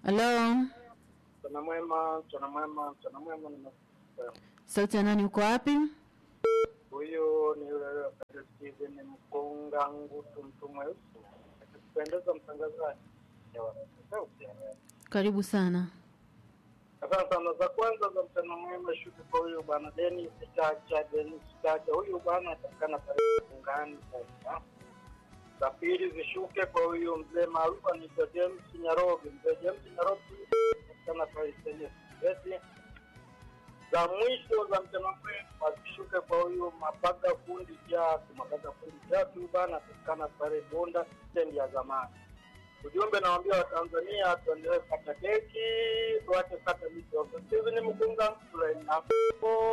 Halo, Mchana mwema, mchana mwema, mchana mwema. nimekusikia. sauti ya nani? Uko wapi? Huyu ni yule yule Steven Mkonga Ngutu, mtu mweusi. Akipendeza mtangazaji. Ewa, sauti ya leo. Karibu sana. Asante sana. Za kwanza za mchana mwema shuku kwa huyu bwana Dennis Chacha, Dennis Chacha. Huyu bwana atakana pale Fungani sasa. Za pili zishuke kwa huyu mzee maarufu anaitwa James Nyarobi. Mzee James Nyarobi atakana pale Senye Sibeti. Za mwisho za mchana mwema zishuke kwa huyu Mabaga fundi Jatu. Mabaga fundi Jatu huyu bwana atakana pale Bonda stendi ya zamani. Ujumbe nawaambia Watanzania tuendelee kata keki, tuache kata miti. Steven Mkunga, Tulai Napo.